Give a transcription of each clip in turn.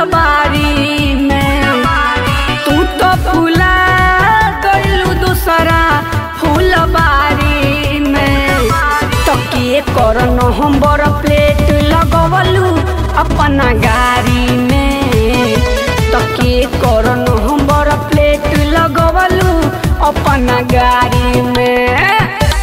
फूलबारी में तू तो फूला गइलू दूसरा फूलबारी में तकिए कर नवंबर प्लेट लगवलू अपना गाड़ी में तकिए कर नवंबर प्लेट लगवलू अपना गाड़ी में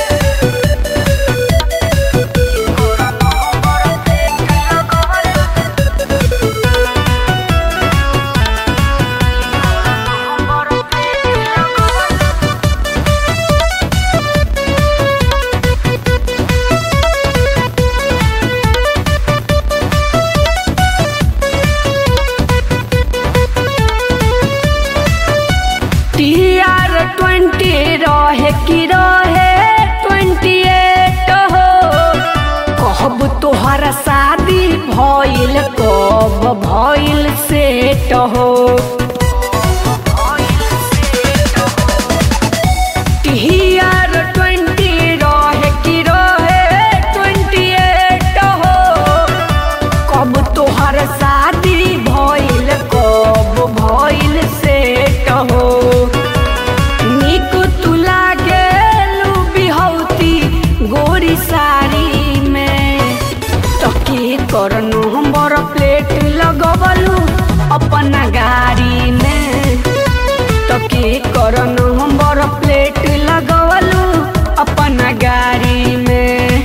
टीआर ट्वेंटी रहे कि रहे ट्वेंटी एट हो कब तोहर शादी भइल कब भइल सेट हो टीआर ट्वेंटी रहे कि रहे ट्वेंटी एट हो कब तोहर शादी भइल कब भइल सेट हो निक तू लागेलू बिहौती गोरी साड़ी में तके कर नंबर प्लेट लगवलू अपना गाड़ी में तके कर नंबर प्लेट लगवलू अपना गाड़ी में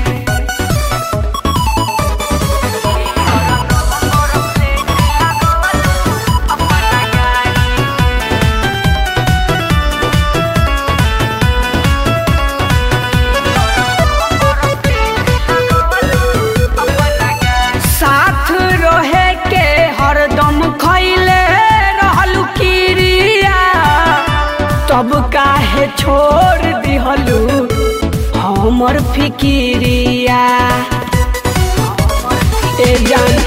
साथ रहे के हरदम खैले रहलू किरिया तब काहे छोड़ दिहलू हमर फिकिरिया ए जान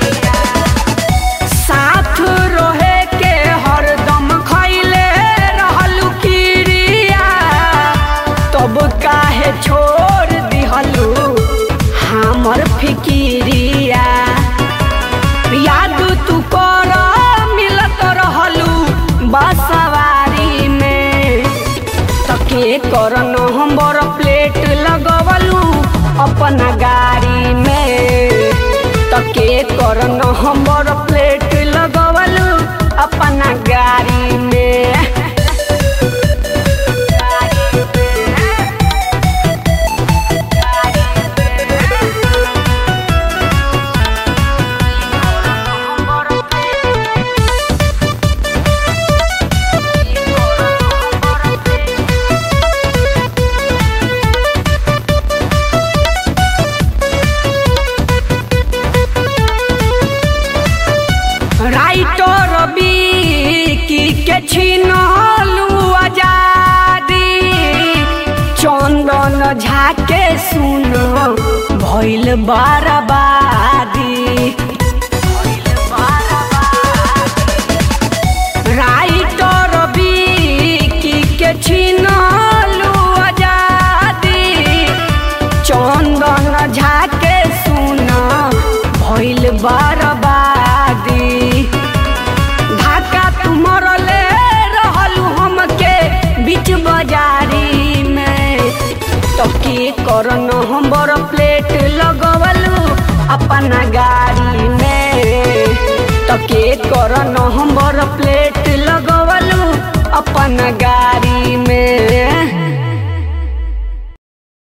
साथ रहे के हरदम खैले रहलू किरिया तब काहे छोड़ दिहलू हमर फिकिरिया याद तू कर मिलत रहलू बसवारी में तके कर नंबर प्लेट लगवलू अपना गाड़ी में तके कर नंबर प्लेट लगवलू अपना गाड़ी में राइटर की के छिनलू आजादी चंदन झाके सुन भइल बर्बादी राइटर की के छिनलू आजादी चंदन झाके सुन भइल बर्बादी धाका तू मरले रहलू हमके बीच बाजारी में तके कर नंबर प्लेट लगवलू अपना गाड़ी में तके कर नंबर प्लेट लगवलू अपना गाड़ी में